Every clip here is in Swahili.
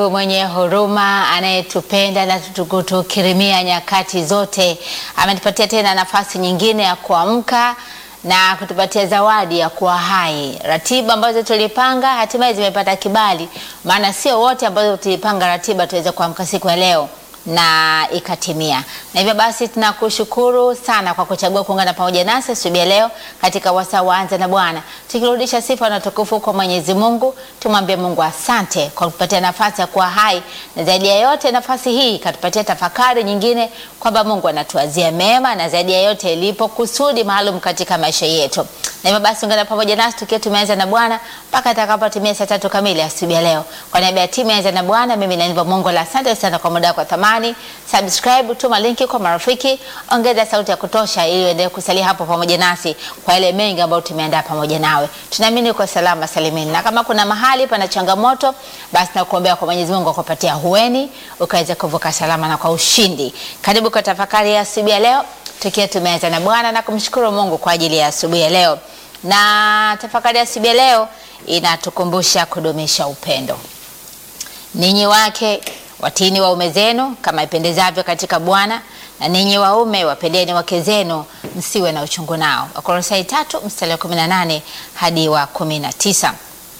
mwenye huruma anayetupenda na kutukirimia nyakati zote, ametupatia tena nafasi nyingine ya kuamka na kutupatia zawadi ya kuwa hai. Ratiba ambazo tulipanga hatimaye zimepata kibali, maana sio wote ambazo tulipanga ratiba tuweze kuamka siku ya leo na ikatimia. Na hivyo basi tunakushukuru sana kwa kuchagua kuungana pamoja nasi asubuhi ya leo katika wasaa wa Anza na Bwana, tukirudisha sifa na utukufu kwa Mwenyezi Mungu. Tumwambie Mungu asante kwa kutupatia nafasi ya kuwa hai, na zaidi ya yote nafasi hii katupatia tafakari nyingine kwamba Mungu anatuazia mema, na zaidi ya yote ilipo kusudi maalum katika maisha yetu. Na hivyo basi ungana pamoja nasi tukiwa tumeanza na Bwana mpaka atakapotimia saa tatu kamili asubuhi ya leo. Kwa niaba ya timu ya Anza na Bwana, mimi naimba Mungu la asante sana kwa muda wako thamani. Subscribe, tuma linki kwa marafiki, ongeza sauti ya kutosha ili uendelee kusalia hapo pamoja nasi kwa yale mengi ambayo tumeandaa pamoja nawe. Tunaamini uko salama salimini, na kama kuna mahali pana changamoto, basi nakuombea kwa Mwenyezi Mungu akupatia hueni ukaweza kuvuka salama na kwa ushindi. Karibu kwa tafakari ya asubuhi ya leo tukiwa tumeanza na Bwana na kumshukuru Mungu kwa ajili ya asubuhi ya leo. Na tafakari ya asubuhi ya leo inatukumbusha kudumisha upendo. Ninyi wake watini waume zenu kama ipendezavyo katika Bwana, na ninyi waume wapendeni wake zenu, msiwe na uchungu nao. Wakolosai tatu mstari wa 18 hadi wa 19.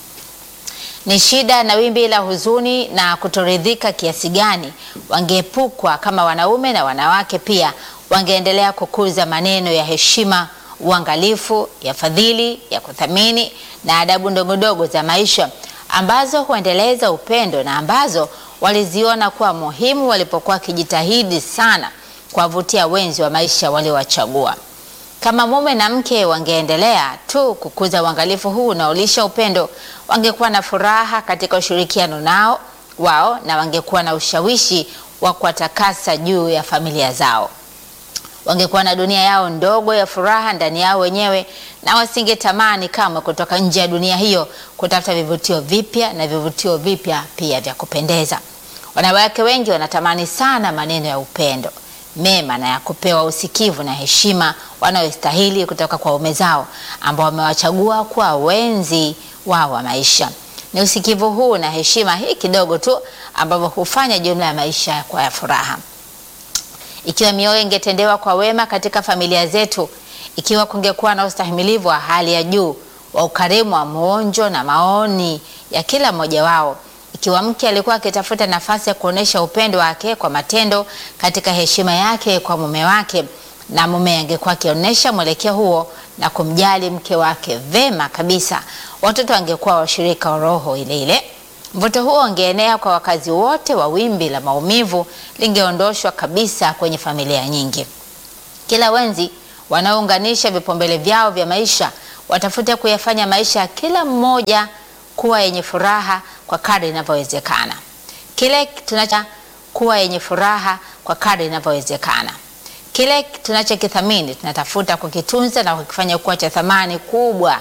Ni shida na wimbi la huzuni na kutoridhika kiasi gani wangeepukwa kama wanaume na wanawake pia wangeendelea kukuza maneno ya heshima, uangalifu, ya fadhili, ya kuthamini na adabu ndogondogo za maisha ambazo huendeleza upendo na ambazo waliziona kuwa muhimu walipokuwa wakijitahidi sana kuwavutia wenzi wa maisha waliowachagua. Kama mume na mke wangeendelea tu kukuza uangalifu huu unaolisha upendo, wangekuwa na furaha katika ushirikiano nao wao na wangekuwa na ushawishi wa kuwatakasa juu ya familia zao. Wangekuwa na dunia yao ndogo ya furaha ndani yao wenyewe, na wasingetamani kamwe kutoka nje ya dunia hiyo kutafuta vivutio vipya na vivutio vipya pia vya kupendeza. Wanawake wengi wanatamani sana maneno ya upendo mema na ya kupewa usikivu na heshima wanayostahili kutoka kwa waume zao ambao wamewachagua kuwa wenzi wao wa maisha. Ni usikivu huu na heshima hii kidogo tu ambavyo hufanya jumla ya maisha kwa ya furaha. Ikiwa mioyo ingetendewa kwa wema katika familia zetu, ikiwa kungekuwa na ustahimilivu wa hali ya juu wa ukarimu wa mwonjo na maoni ya kila mmoja wao, ikiwa mke alikuwa akitafuta nafasi ya kuonesha upendo wake kwa matendo katika heshima yake kwa mume wake, na mume angekuwa akionyesha mwelekeo huo na kumjali mke wake vema kabisa, watoto wangekuwa washirika wa roho ile ile. Mvuto huo ungeenea kwa wakazi wote wa wimbi la maumivu lingeondoshwa kabisa kwenye familia nyingi. Kila wenzi wanaounganisha vipaumbele vyao vya maisha watafute kuyafanya maisha ya kila mmoja kuwa yenye furaha kwa kadri inavyowezekana. Kile tunacha kuwa yenye furaha kwa kadri inavyowezekana. Kile tunachokithamini tunatafuta kukitunza na kukifanya kuwa cha thamani kubwa